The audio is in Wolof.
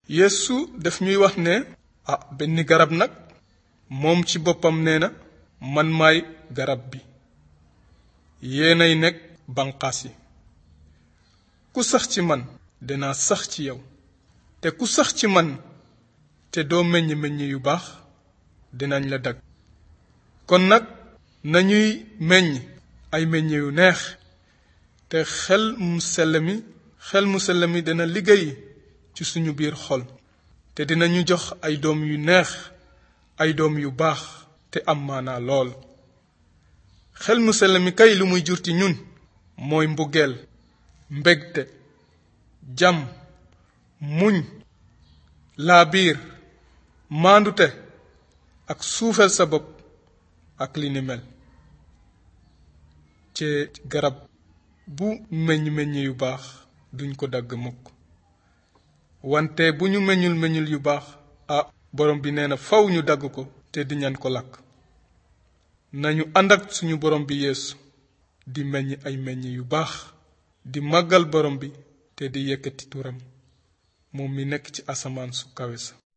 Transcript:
yeesu daf ñuy wax ne ah benn garab nag moom ci boppam nee na man maay garab bi yéenay nekk banqaas yi ku sax ci man dinaa sax ci yow te ku sax ci man te doo meññ meññ yu baax dinañ la dagg kon nag nañuy meññ ay meññ yu neex te xel mu sell mi xel mu sell mi dina liggéey ci suñu biir xol te dinañu jox ay doom yu neex ay doom yu baax te am maanaa lool xel mu sell mi kay lu muy jur ci ñun mooy mbugeel mbégte jàmm muñ laabiir maandute ak suufel sa bopp ak li ni mel ci garab bu meññ meññ yu baax duñ ko dagg mukk wante bu ñu meññul meññul yu baax ah borom bi nee na faw ñu dagg ko te di ñan ko lakk nañu ànd ak suñu borom bi yeesu di meññ ay meññ yu baax di màggal borom bi te di yëkkati turam moom mi nekk ci asamaan su kawe sa